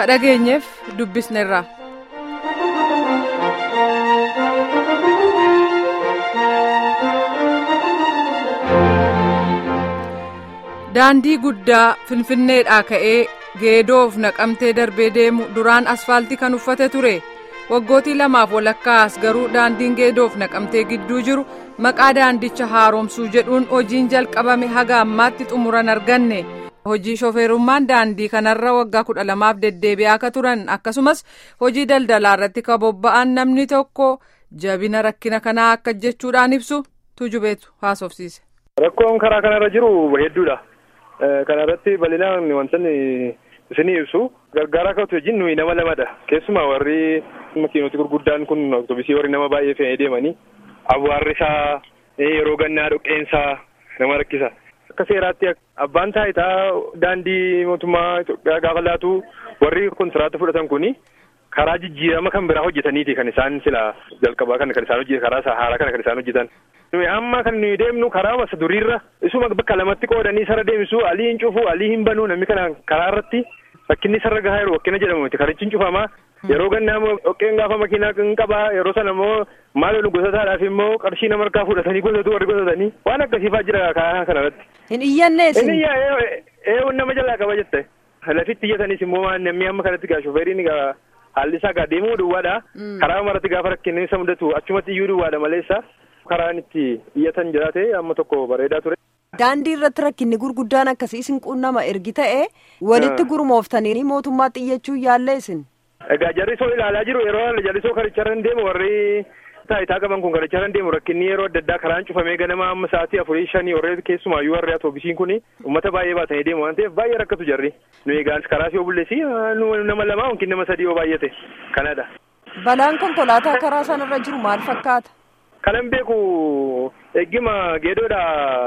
ka dhageenyeef dubbisneerra. daandii guddaa finfinneedhaa ka'ee geedoof naqamtee darbee deemu duraan asfaaltii kan uffate ture waggootii lamaaf walakkaas garuu daandiin geedoof naqamtee gidduu jiru maqaa daandicha haaromsuu jedhuun hojiin jalqabame haga ammaatti xumuran arganne hojii shofeerummaan daandii kanarra waggaa kudha lamaaf deddeebi'aa akka turan akkasumas hojii daldalaa irratti ka bobba'an namni tokko jabina rakkina kanaa akka jechuudhaan ibsu tujubeetu haasofsiise. Rakkoon karaa kanarra jiru hedduudha. Kana irratti bal'inaan wantoonni isinii ibsu gargaaraa ka'utu wajjin nuyi nama lamadha. Keessumaa warri makiinoti gurguddaan kun oktobisii warri nama baay'ee fe'ee deemanii awwaarri isaa yeroo gannaa dhoqqeensaa nama rakkisa. Akka seeraatti abbaan taayitaa daandii mootummaa Itoophiyaa gaafa laatu warri kontiraata fudhatan kuni karaa jijjiirama kan biraa hojjetaniiti kan isaan sila jalqabaa kana kan isaan hojjetan karaa haaraa kana kan isaan hojjetan. nuyi amma kan nuyi deemnu karaa masa duriirra isuma bakka lamatti qoodanii sarara deemsu alii hin cufu alii hin banuu namni kana karaa irratti rakkinni sarara gahaa jiru wakkina jedhamu miti karichi hin cufamaa yeroo gannaa immoo dhoqqeen gaafa makiinaa hin qabaa yeroo sana immoo maal nu gosataadhaaf immoo qarshii nama harkaa fudhatanii gosatu warri gosatanii waan akkasiifaa jira karaa kana irratti. Hin iyyanne isin. Hin iyyaa eeyyuu nama jalaa qaba jette lafitti iyyatanis immoo waan namni amma kanatti gaa shofeeriin gaa haalli isaa gaa deemuu duwwaadha karaa maratti gaafa rakkinni isa mudatu achumatti iyyuu duwwaadha maleessa. karaan itti iyyatan jiraate amma tokko bareedaa ture. Daandii irratti rakkinni gurguddaan akkasii isin quunnama ergi ta'e walitti gurmooftanii mootummaatti iyyachuu yaallee isin. Egaa jarrisoo ilaalaa jiru yeroo jallisoo karicharra hin deemu warri taayitaa qaban kun karicharra hin deemu rakkinni yeroo adda addaa karaan cufamee ganama amma sa'aatii afurii shanii warreen keessumaayyuu warri atoobisiin kun uummata baay'ee baatanii deemu waan ta'eef baay'ee rakkatu jarri. Nu egaan karaa yoo bulleessi nama lama yookiin nama sadii yoo baay'ate kanadha. Balaan konkolaataa karaa sanarra jiru maal fakkaata? Kanan beeku eeggima geedoodha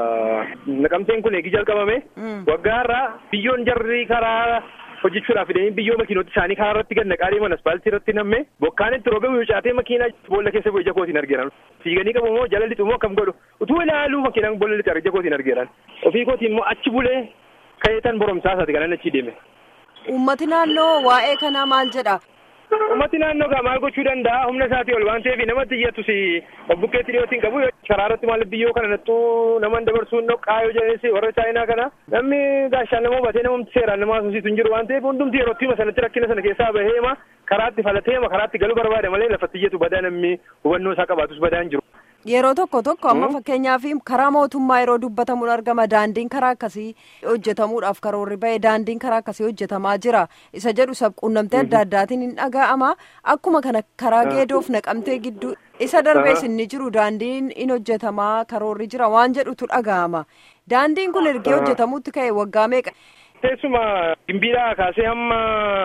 naqamteen kun eegi jalqabame waggaa irraa biyyoon jarri karaa hojjechuudhaaf fidanii biyyoo makiinota isaanii karaa irratti gad naqaa deeman aspaaltii irratti namme bokkaan itti roobame mucaatee makiinaa boolla keessa bu'e ija kootiin argeeran fiiganii qabu immoo jala lixu immoo akkam godhu utuu ilaaluu makiinaan boolla lixu ija kootiin argeeran ofii kootiin immoo achi bulee ka'eetan boromsaa isaati kanan achi deeme. Uummati naannoo waa'ee kanaa maal jedha? Uummati naannoo gaa maal gochuu danda'a humna isaatii ol waan ta'eef namatti iyyattus bukkeetti dhiyootiin qabu karaa irratti maal biyyoo kana nattuu naman dabarsuun dhoqqaa yoo jedhanis warra chaayinaa kana namni gaashaan nama hubatee namatti seeraan nama haasofsiisu hin jiru waan ta'eef hundumti yerootti sanatti rakkina sana keessaa baheema karaatti falateema karaatti galuu barbaada malee lafatti iyyatu badaa namni hubannoo isaa qabaatus badaa hin jiru. Yeroo tokko tokko amma fakkeenyaaf karaa mootummaa yeroo dubbatamuun argama daandiin karaa akkasii hojjetamuudhaaf karoorri ba'e daandiin karaa akkasii hojjetamaa jira isa jedhu sabquunnamtee adda addaatiin hin dhaga'ama akkuma kana karaa geedoof naqamtee gidduu isa darbees inni jiru daandiin in hojjetamaa karoorri jira waan jedhutu dhaga'ama daandiin kun ergee hojjetamuutti ka'e waggaa meeqa. Teessuma gimbiidhaa kaasee hamma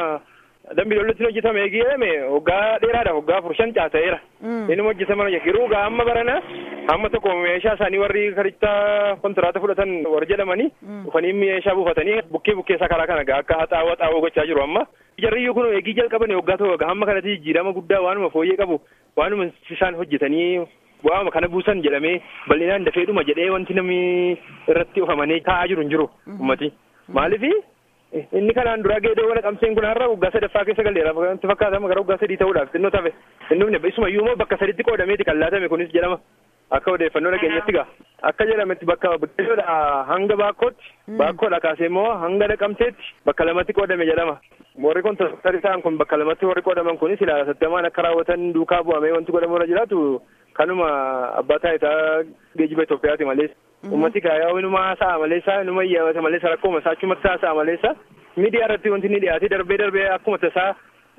dambi lollotti hojjetame eegee waggaa dheeraadha waggaa afur shan caasa'eera. Inni hojjetama yeroo gaa amma barana amma tokko meeshaa isaanii warri karicha kontiraata fudhatan warri jedhamanii dhufanii meeshaa buufatanii bukkee bukkee isaa karaa kana gaa akka haxaawwa xaawoo gochaa jiru amma. Jarriyyuu kun eegii jalqabanii waggaa tokko gaa amma kanatti jijjiirama guddaa waanuma fooyyee qabu waanuma isaan hojjetanii bu'aama kana buusan jedhamee bal'inaan dafeedhuma jedhee wanti namni irratti ofamanii taa'aa jiru hin jiru ummati. Maaliifi inni kanaan dura geedoo naqamteen kun har'a waggaa sadaffaa keessa galeera wanti fakkaatama gara waggaa sadii ta'uudhaaf xinnoo tafe inni isumayyuu immoo bakka saditti qoodameeti kan laatame kunis jedhama akka odeeffannoo dhageenyatti gaa akka jedhametti bakka geedoodha hanga baakkootti baakkoodha kaasee immoo hanga naqamteetti bakka lamatti qoodame jedhama warri kontiraaktarii ta'an kun bakka lamatti warri qoodaman kunis ilaa sattamaan akka raawwatan duukaa bu'amee wanti godhamu irra jiraatu kanuma abbaa taayitaa geejiba Itoophiyaati malees. Uummati kaayaa inuma haasa'a maleessa inuma iyyamata maleessa rakkoo isaa achumatti haasa'a maleessa miidiyaa irratti wanti inni dhiyaate darbee darbee akkuma tasaa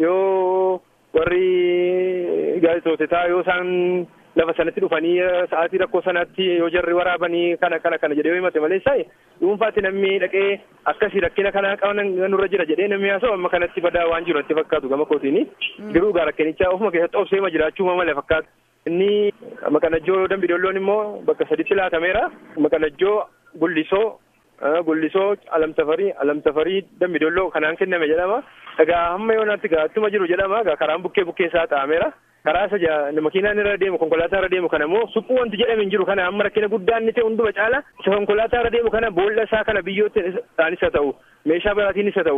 yoo warri gaazexootaa yoo isaan lafa sanatti dhufanii sa'aatii rakkoo sanatti yoo jarri waraabanii kana kana kana jedhee yoo himate maleessa dhuunfaatti namni dhaqee akkasii rakkina kana qaban nurra jira jedhee namni haasa'u amma kanatti badaa waan jiru natti fakkaatu gama kootiini garuu gaa rakkinicha ofuma keessatti obseema jiraachuu malee fakkaatu. Inni maqanajjoo dambidoolloon immoo bakka saditti laatameera. Maqanajjoo gullisoo gullisoo alamtafarii alamtafarii dambidolloo kanaan kenname jedhama. Egaa hamma yoonaatti gaatuma jiru jedhama. Egaa karaan bukkee bukkee isaa taa'ameera. Karaa isa makiinaan irra deemu konkolaataa irra deemu kana immoo suphuu wanti jedhame hin jiru kana amma rakkina guddaan inni ta'e hunduma caala isa konkolaataa irra deemu kana boolla isaa kana biyyootti isaanis haa ta'u meeshaa biraatiin isa ta'u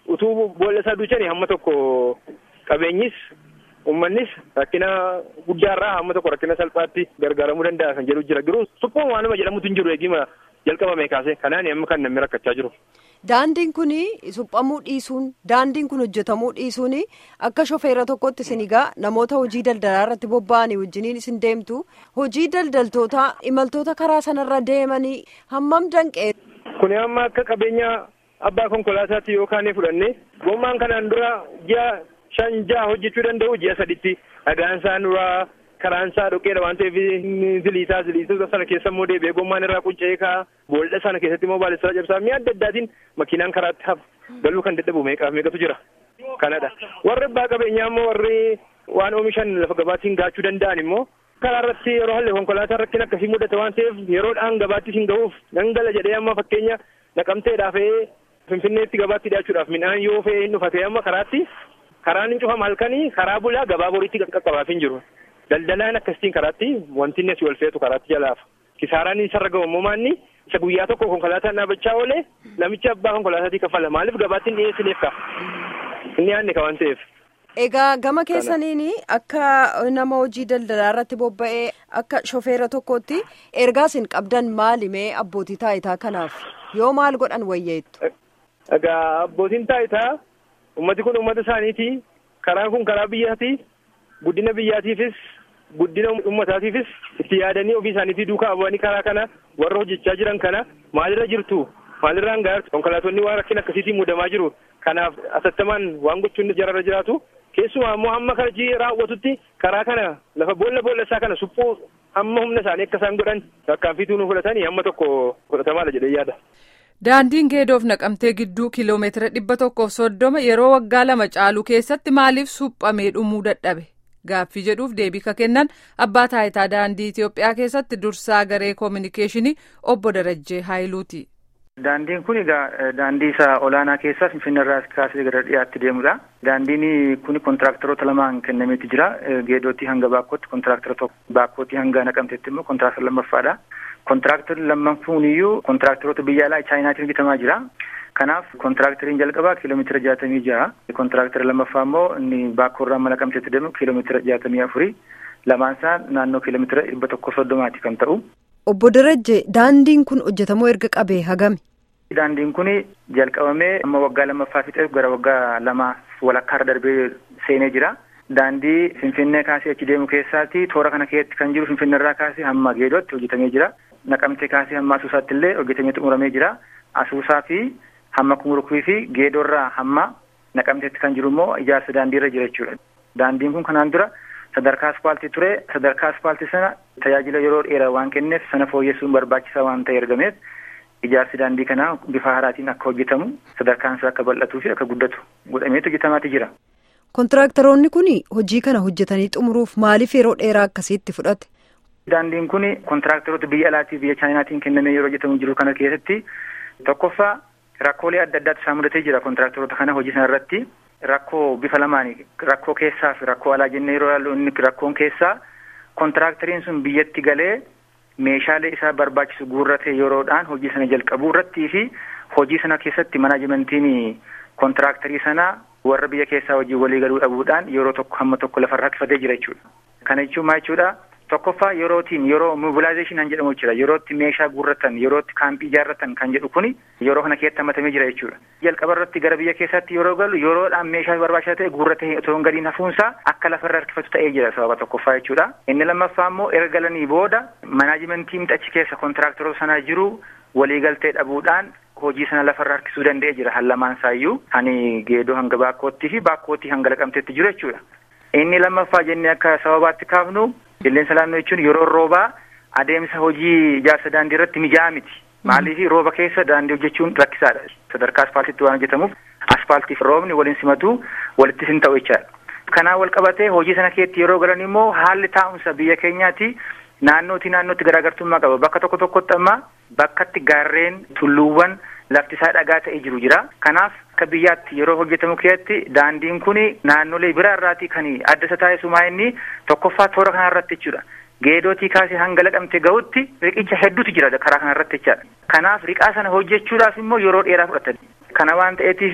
utuu boolla isaa duuchanii hamma tokko qabeenyis uummannis rakkina guddaarraa hamma tokko rakkina salphaatti gargaaramuu danda'a kan jedhu jira garuu suphuun waanuma jedhamutu hin jiru eegima jalqabame kaase kanaan amma kan namni rakkachaa jiru. Daandiin kun suphamuu dhiisuun daandiin kun hojjetamuu dhiisuun akka shofeera tokkotti isin egaa namoota hojii daldalaa irratti bobba'anii wajjiniin isin deemtu hojii daldaltoota imaltoota karaa sanarra deemanii hammam danqee. Kuni amma akka qabeenya abbaa konkolaataatti yookaan fudhanne gommaan kanaan dura ji'a shan ja'a hojjechuu danda'u ji'a saditti dhagaan isaa duraa karaan isaa dhoqqeedha waan ta'eef ziliisaa ziliisota sana keessa immoo deebi'ee gommaan irraa qunca'ee ka'a boolla sana keessatti immoo baalessaa cabsaa mi'a adda addaatiin makiinaan karaatti hafu galuu kan dadhabu meeqaaf meeqatu jira kanadha warri abbaa qabeenyaa immoo warri waan oomishan lafa gabaattiin gaachuu danda'an immoo karaa irratti yeroo halle konkolaataa rakkina akkasii mudata waan ta'eef yeroodhaan gabaatti isin gahuuf dangala jedhee amma fakkeenya naqamteedhaaf finfinneetti gabaatti dhiyaachuudhaaf midhaan yoo fe'ee hin dhufate amma karaatti karaan hin cufama halkanii karaa bulaa gabaa boriitti qaqqabaaf hin jiru. daldalaan akkasitiin karaatti wanti inni asii ol feetu karaatti jalaaf kisaaraan isarra gahu immoo maanni isa guyyaa tokko konkolaataan dhaabachaa oolee namichi abbaa konkolaataatii kaffala maaliif gabaatti hin dhiyeessineef ka inni yaadne ka waan ta'eef. Egaa gama keessaniin akka nama hojii daldalaa irratti bobba'ee akka shofeera tokkotti ergaa isin qabdan maali mee abbootii taayitaa kanaaf yoo maal godhan wayyeettu. Egaa abbootiin taayitaa ummati kun ummata isaaniiti karaan kun karaa biyyaati. guddina biyyaatiifis guddina ummataatiifis itti yaadanii ofii isaaniitii duukaa bu'anii karaa kana warra hojjechaa jiran kana maalirra jirtu maalirraan gahaa konkolaatonni waan rakkina akkasiitiin mudamaa jiru kanaaf asattamaan waan gochuun jararra jiraatu keessumaa immoo hamma hojii raawwatutti karaa kana lafa boolla boolla isaa kana suphuu hamma humna isaanii akka isaan godhan tarkaanfiituu nu fudhatanii hamma tokko fudhatamaadha jedhee yaada. Daandiin geedoof naqamtee gidduu kiiloomeetira dhibba tokkoof soddoma yeroo waggaa lama caalu keessatti maaliif suphamee dhumuu dadhabe? Gaaffii jedhuuf deebii ka kennan abbaa taayitaa daandii Itoophiyaa keessatti dursaa garee koominikeeshinii obbo Darajjee Haayiluuti. Daandiin kun egaa daandii isa olaanaa keessaa Finfinneerraa kaasee gara dhiyaatti deemudha. Daandiin kun kontiraaktaroota lamaan kennameeti jira. Geedootti hanga baakkootti kontiraaktaroota tokko baakkootti hanga naqamteetti immoo kontiraaktara lammaffaadha. Kontiraaktarri lammaffaan iyyuu kontiraaktaroota biyya alaa Chaayinaatiin hojjetamaa jira. Kanaaf kontiraakteriin jalqabaa kiiloomeetira jaatamii jaha. Kontiraaktarri lammaffaa immoo inni baakkoorraa mana naqamteetti deemu kiiloomeetira jaatamii afurii. Lamaan isaa naannoo kiiloomeetira dhibba tokko soddomaati kan ta'u. Obbo Darajje daandiin kun hojjetamuu erga qabee hagami? Daandiin kun jalqabamee amma waggaa lammaffaa fixee gara waggaa lama walakkaarra darbee seenee jira. Daandii Finfinnee kaasee achi deemu keessaati toora kana keessatti kan jiru Finfinneerraa kaasee hamma Geedootti hojjetamee jira. Naqamtee kaasee hamma Asuusaatti illee hojjetamee xumuramee jira. Asuusaa fi hamma Kumurukii fi Geedoorraa hamma Naqamteetti kan jiru immoo ijaarsa daandiirra jira jechuudha. Daandiin kun kanaan dura sadarkaa aspaaltii ture. Sadarkaa aspaaltii sana tajaajila yeroo dheeraa waan kenneef sana fooyyessuun barbaachisaa waan ta'e ergameef ijaarsi daandii kanaa bifa haaraatiin akka hojjetamu sadarkaan isaa akka bal'atuu fi akka guddatu godhameetu hojjetamaati jira. Kontiraaktaroonni kun hojii kana hojjetanii xumuruuf maaliif yeroo dheeraa akkasiitti fudhate? Daandiin kun kontiraaktaroota biyya alaatii biyya chaayinaatiin kennamee yeroo hojjetamu jiru kana keessatti tokkoffaa rakkoolee adda addaatu isaan mudatee jira kontiraaktaroota kana hojii sana irratti rakkoo bifa lamaani rakkoo keessaa fi rakkoo alaa jennee yeroo ilaallu inni rakkoon keessaa kontiraakteriin sun biyyatti galee meeshaalee isaa barbaachisu guurratee yeroodhaan hojii sana jalqabuu irrattii fi hojii sana keessatti manaajimentiin kontiraakterii sanaa warra biyya keessaa hojii walii galuu dhabuudhaan yeroo tokko hamma tokko lafarra harkifatee jira jechuudha. Kana jechuun maal jechuudha? Tokkoffaa yerootiin yeroo mobilaayizeeshin kan jedhamu jira yerootti meeshaa guurratan yerootti kaampii ijaarratan kan jedhu kuni yeroo kana keessatti hammatamee jira jechuudha. Jalqaba irratti gara biyya keessaatti yeroo galu yeroodhaan meeshaa barbaachisaa ta'e guurratee otoo hin gadiin hafuunsaa akka lafarra harkifatu ta'ee jira sababa tokkoffaa jechuudha. Inni lammaffaa immoo erga galanii booda manaajimentiin achi keessa kontiraaktaroota sanaa jiru waliigaltee dhabuudhaan hojii sana lafarra harkisuu danda'ee jira hallamaan isaayyuu hani geedoo hanga baakkootti fi baakkootti hanga laqamteetti jiru jechuudha. Inni lammaffaa jennee akka sababaatti kaafnu qilleensa naannoo jechuun yeroo roobaa adeemsa hojii ijaarsa daandii irratti mijaa'aa miti. Maaliif rooba keessa daandii hojjechuun rakkisaadha. Sadarkaa aspaaltiitti waan hojjetamuuf aspaaltiif roobni waliin simatu walittis hin ta'u jechaadha. Kanaan wal qabatee hojii sana keessatti yeroo galan immoo haalli taa'umsa biyya keenyaati naannootii naannootti garaagartummaa qaba. Bakka tokko tokkotti amma bakkatti gaarreen tulluuwwan lafti isaa dhagaa ta'ee jiru jira. Kanaaf akka biyyaatti yeroo hojjetamu keessatti daandiin kun naannolee biraa irraatii kan adda isa taasisumaa inni tokkoffaa toora kana irratti jechuudha. Geedootii kaasee hanga laqamte gahutti riqicha hedduutu jira karaa kana irratti jechaadha. Kanaaf riqaa sana hojjechuudhaaf immoo yeroo dheeraa fudhatan. Kana waan ta'eetiif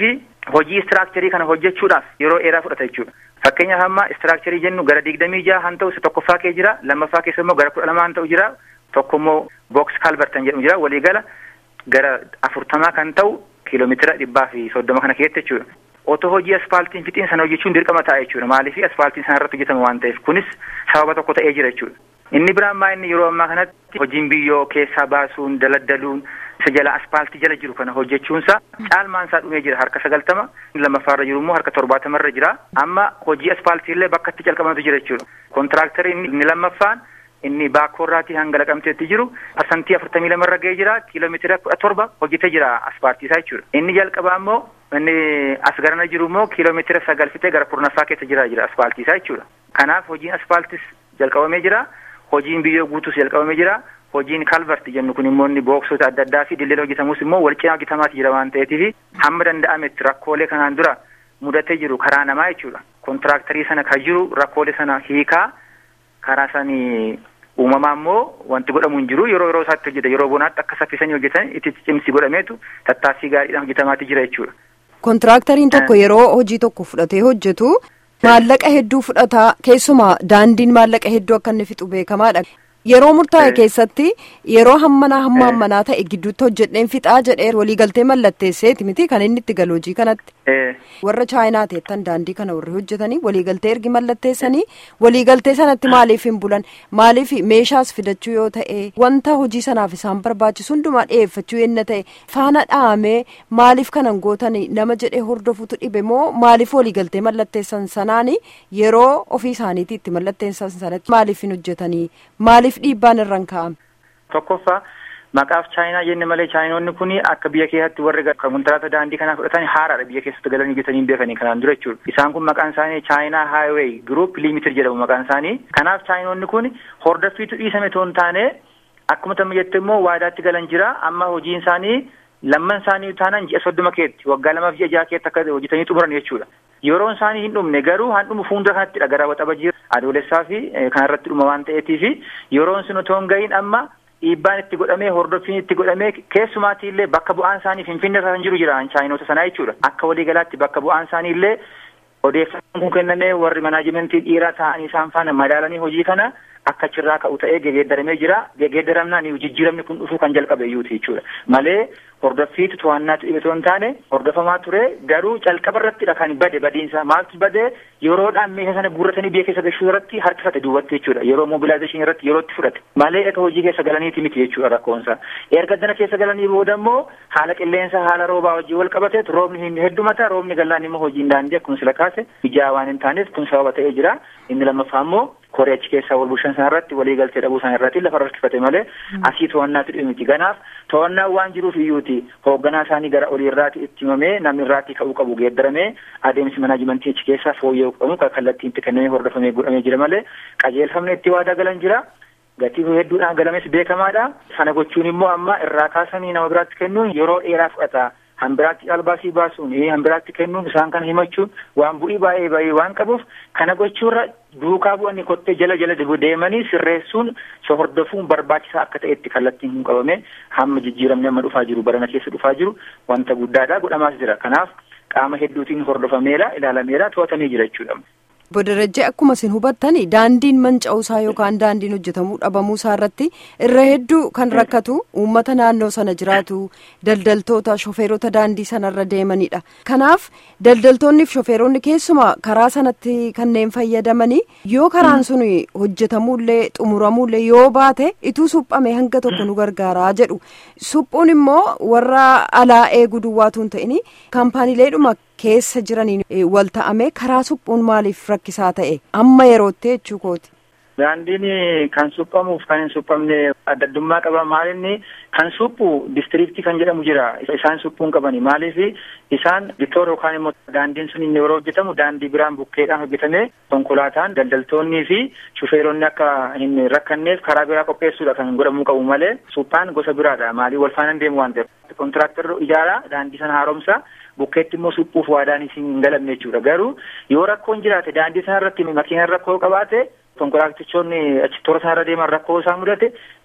hojii istiraakcharii kana hojjechuudhaaf yeroo dheeraa fudhata jechuudha. Fakkeenyaaf amma istiraakcharii jennu gara digdamii jaha han ta'u isa tokkoffaa kee jira lammaffaa keessa immoo gara kudha lamaa han ta'u jira tokko immoo books kaalbartan jedhamu jira waliigala gara afurtamaa kan ta'u kiiloomeetira dhibbaa fi soddoma kana keessatti jechuudha. Otoo hojii aspaaltiin fixiin sana hojjechuun dirqama ta'a jechuudha. Maaliif aspaaltiin sana irratti hojjetama waan ta'eef kunis sababa tokko ta'ee jira jechuudha. Inni biraan maa inni yeroo ammaa kanatti hojiin biyyoo keessaa baasuun daladdaluun isa jala aspaaltii jala jiru kana hojjechuunsa caalmaan isaa dhumee jira harka sagaltama lammaffaarra jiru immoo harka torbaatamarra jira amma hojii aspaaltii illee bakka itti calqabamatu jira jechuudha. Kontiraaktarii inni lammaffaan inni baakoorraatii hanga laqamteetti jiru parsantii afurtamii lamarra ga'ee jira kiiloomeetira kudha torba hojjetee jira aspaaltii isaa jechuudha. Inni jalqabaa immoo inni as garana jiru immoo kiiloomeetira sagal fixee gara kurnaffaa keessa jira jira aspaaltii isaa jechuudha. Kanaaf hojiin aspaaltis jalqabamee jira. Hojiin biyyoo guutus jalqabamee jira. Hojiin kalvarti jennu kun immoo inni booksota adda addaa fi dilleen hojjetamus immoo wal cinaa hojjetamaati jira waan ta'eetiif hamma danda'ametti rakkoolee kanaan dura mudatee jiru karaa namaa jechuudha. Kontiraaktarii sana kan jiru rakkoolee sana hiikaa karaa sanii uumamaa immoo wanti godhamu hin jiru yeroo yeroo isaatti hojjeta yeroo bonaatti akka saffisanii hojjetan itti cimsi godhameetu tattaaffii gaariidhaan hojjetamaati jira jechuudha. Kontiraakteriin tokko yeroo hojii tokko fudhatee hojjetu maallaqa hedduu fudhata keessumaa daandiin maallaqa hedduu akka inni fixu beekamaadha. Yeroo murtaa'e keessatti yeroo hammanaa hamma hammanaa ta'e gidduutti hojjedheen fixaa jedhee waliigaltee mallatteesseeti miti kan inni itti galu hojii kanatti. Warra chaayinaa teettan daandii kana warri hojjetanii waliigaltee ergi mallatteessanii waliigaltee sanatti maaliif hin bulan maaliif meeshaas fidachuu yoo ta'e wanta hojii sanaaf isaan barbaachisu hundumaa dhiyeeffachuu yenna ta'e faana dhahamee maaliif kanan gootanii nama jedhee hordofutu dhibe moo maaliif waliigaltee mallatteessan sanaan yeroo ofii isaaniitii itti mallatteessan sanatti maaliif hin hojjetanii maaliif dhiibbaan irraan ka'ame. Tokkoffaa maqaaf chaayinaa jenne malee chaayinoonni kun akka biyya keessatti warri kontiraata daandii kanaa fudhatan haaraadha biyya keessatti galanii hojjetanii beekanii kanaan dura jechuudha. Isaan kun maqaan isaanii chaayinaa haayiweey giruup liimitir jedhamu maqaan isaanii. Kanaaf chaayinoonni kun hordoffiitu dhiisame toon taane akkuma tamma jette immoo waadaatti galan jira amma hojiin isaanii lamman isaanii taanaan ji'a soddoma keetti waggaa lamaaf ji'a jaha keetti akka hojjetanii xumuran jechuudha. Yeroon isaanii hin dhumne garuu han dhumu fuuldura kanattidha gara waxabajii adoolessaa fi kanarratti dhuma waan ta'eetiifi yeroon sun otoo hin gahin amma dhiibbaan itti godhamee hordoffiin itti godhamee keessumaatii illee bakka bu'aan isaanii finfinnee irra kan jiru jira chaayinoota sanaa jechuudha. Akka waliigalaatti bakka bu'aan isaanii illee odeeffannoon kun kennamee warri manaajimentii dhiiraa ta'anii isaan faana madaalanii hojii kana akka achirraa ka'u ta'ee gegeeddaramee jira. Gegeeddaramnaan jijjiiramni kun dhufuu kan jalqabe iyyuuti jechuudha. Malee hordoffiitu to'annaatu dhibe otoo hin taane hordofamaa ture garuu calqaba irrattidha kan bade badiinsa maaltu bade yeroodhaan meeshaa sana guurratanii biyya keessa gashuu irratti harkifate duwwatte jechuudha yeroo mobilaayizeeshinii irratti yerootti fudhate malee eka hojii keessa galaniiti miti jechuudha rakkoonsa erga dana keessa galanii booda immoo haala qilleensa haala roobaa hojii wal qabateet roobni hin heddumata roobni gallaan immoo hojiin daandii akkuma sila kaase ijaa waan hin taaneef kun sababa ta'ee jira inni lammaffaa immoo koree achi keessaa wal bulchan sana irratti walii galtee dhabuu sana irratti lafa rakkifate malee asii to'annaatu dhibe miti kanaaf to'annaan waan jiruuf iyyuuti hoogganaa isaanii gara olii irraati itti himamee namni irraatti ka'uu qabu geeddaramee adeemsi manaajimentii achi keessaa fooyya'uu qabu kan kallattiin itti kennamee hordofamee godhamee jira malee qajeelfamni itti waadaa galan jira. Gatii hedduudhaan galames beekamaadha. Sana gochuun immoo amma irraa kaasanii nama biraatti kennuun yeroo dheeraa fudhata. Hambiraatti albaasii baasuun hambiraatti kennuun isaan kana himachuun waan bu'ii baay'ee baay'ee waan qabuuf kana gochuurra duukaa bu'anii kottee jala jala deemanii sirreessuun so hordofuun barbaachisaa akka ta'etti kallattiin hin qabame hamma jijjiiramni amma dhufaa jiru barana keessa dhufaa jiru wanta guddaadha godhamaas jira kanaaf qaama hedduutiin hordofameera ilaalameera to'atamee jira jechuudha. Bodarajjee akkuma isin hubattan daandiin manca'uusaa yookaan daandiin hojjetamuu dhabamuusaa irratti irra hedduu kan rakkatu uummata naannoo sana jiraatu daldaltoota shofeerota daandii sanarra deemanidha. Kanaaf daldaltoonni fi shofeeronni keessumaa karaa sanatti kanneen fayyadamanii yoo karaan sun hojjetamuullee xumuramuullee yoo baate ituu suphame hanga tokko nu gargaaraa jedhu. Suphuun immoo warra alaa eeguu duwwaatu hin ta'in kaampaaniileedhuma keessa jiraniin wal ta'ame karaa suphuun maaliif rakkisaa ta'e amma yerootti jechuu kooti. Daandiin kan suphamuuf kan hin suphamne adda addummaa qaba maalinni kan suphu distiriiktii kan jedhamu jira isaan suphuun qabani maaliif isaan bitoor yookaan immoo daandiin sun inni yeroo hojjetamu daandii biraan bukkeedhaan hojjetamee konkolaataan daldaltoonnii fi shufeeronni akka hin rakkanneef karaa biraa qopheessuudha kan godhamuu qabu malee suphaan gosa biraadha maalii wal faana deemu waan ta'eef kontiraaktarri ijaaraa daandii sana haaromsa bukkeetti immoo suphuuf waadaan isin hin galamne jechuudha garuu yoo rakkoon jiraate daandii sana irratti makiinaan rakkoo qabaate konkolaatichoonni achi toora sanarra deeman rakkoo isaa mudate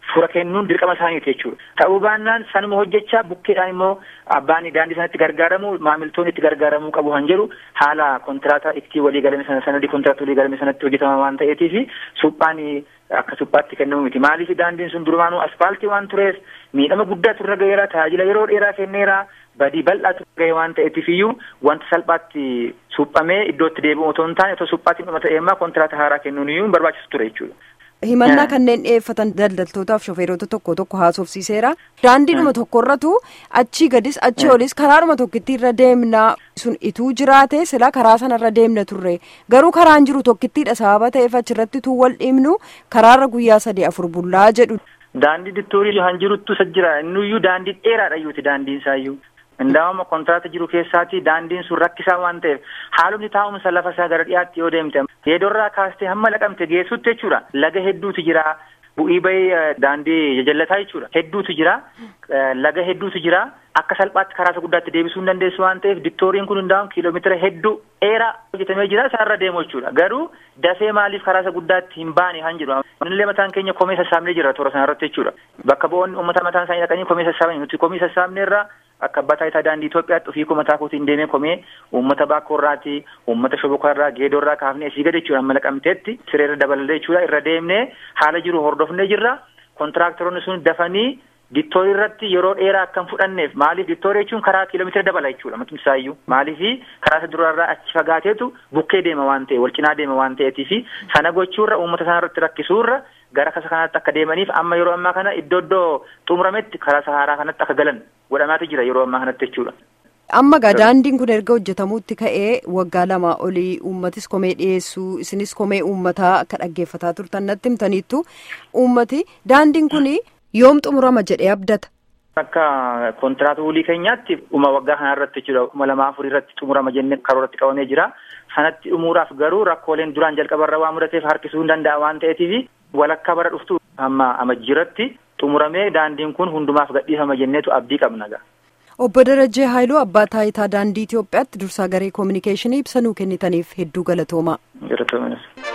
fura kennuun dirqama isaaniiti jechuudha. Ta'uu baannaan sanuma hojjechaa bukkeedhaan immoo abbaan daandii sanatti gargaaramu maamiltoonni itti gargaaramuu qabu kan jedhu haala kontiraataa itti walii galame sana sanadii kontiraataa walii galame sanatti hojjetama waan ta'eetiif suphaan akka suphaatti kennamu miti. Maaliif daandiin sun durumaanuu aspaaltii waan tureef miidhama guddaa turre gaheera tajaajila yeroo dheeraa kenneera badii bal'aa turre gahee waan ta'eetiif iyyuu wanta salphaatti suphamee iddootti deebi'u otoo hin taane otoo suphaatti dhuma ta'eemmaa kontiraata haaraa kennuun iyyuu barbaachisu ture jechuudha. himannaa kanneen dhiyeeffatan daldaltootaaf shofeerota tokko tokko haasofsiiseera daandiidhuma tokkorratu achii gadis achii olis karaadhuma tokkitti irra deemna sun ituu jiraate sila karaa sanarra deemna turre garuu karaan jiru tokkittiidha sababa ta'eef achirratti tuu wal dhiibnu karaarra guyyaa sadii afur bullaa jedhu. Daandii dittoorii han jiruttu isa jira innuyyuu daandii dheeraadha iyyuuti daandiin isaayyuu. Indaawama kontiraataa jiru keessaati daandiin sun rakkisaa waan ta'eef haalumni taa'umsa lafa isaa gara dhiyaatti yoo deemte geedorraa kaastee hamma laqamte geessutti jechuudha laga hedduutu jira bu'ii bahii daandii jajallataa jechuudha hedduutu jira laga hedduutu jira akka salphaatti karaa isa guddaatti deebisuu hin dandeessu waan ta'eef diktooriin kun hundaa'uun kiiloomeetira hedduu dheeraa hojjetamee jira isaarra deemu jechuudha garuu dafee maaliif karaa isa guddaatti hin baane han jedhu nullee mataan keenya komee sassaabnee jira toora sanarratti jechuudha bakka bu'oonni uummata mataan isaanii dhaqanii komee sassaabanii nuti komee sassaabneerra akka abbaa taayitaa daandii Itoophiyaatti ofii mataa kootiin deemee komee uummata baakkoorraati uummata shobokorraa geedorraa kaafnee asii gad jechuudha amma laqamteetti sireerra dabalallee jechuudha irra deemnee haala jiru hordofnee jirra kontiraaktaroonni sun dafanii dittoorii irratti yeroo dheeraa akka hin fudhanneef maaliif dittoorii jechuun karaa kiiloomeetira dabala jechuudha matumti isaayyuu maaliif karaa isa durarraa achi fagaateetu bukkee deema waan ta'e wal cinaa deema waan ta'eetii fi sana gochuurra uummata sana irratti rakkisuurra gara kasa kanaatti akka deemaniif amma yeroo ammaa kana iddoo iddoo xumurametti karaa saharaa kanatti akka galan godhamaatu jira yeroo ammaa kanatti jechuudha. Amma gaa daandiin kun erga hojjetamuutti ka'ee waggaa lamaa olii uummatis komee dhiyeessuu isinis komee uummataa akka dhaggeeffataa turtan natti himtaniittu uummati daandiin kun yoom xumurama jedhee abdata. Akka kontiraata walii keenyaatti dhuma waggaa kana irratti jechuudha kuma lamaa afurii irratti xumurama jennee karooratti qabamee jira. Sanatti dhumuudhaaf garuu rakkooleen duraan jalqabarra waan mudateef harkisuu hin danda'a waan ta'eetiif walakkaa bara dhuftu amma amajjiiratti xumuramee daandiin kun hundumaaf gadhiifama jenneetu abdii qabna gaa. Obbo Darajjee Haayiluu abbaa taayitaa daandii Itoophiyaatti dursaa garee koominikeeshinii ibsa nuu kennitaniif hedduu galatoomaa. Galatoomaa.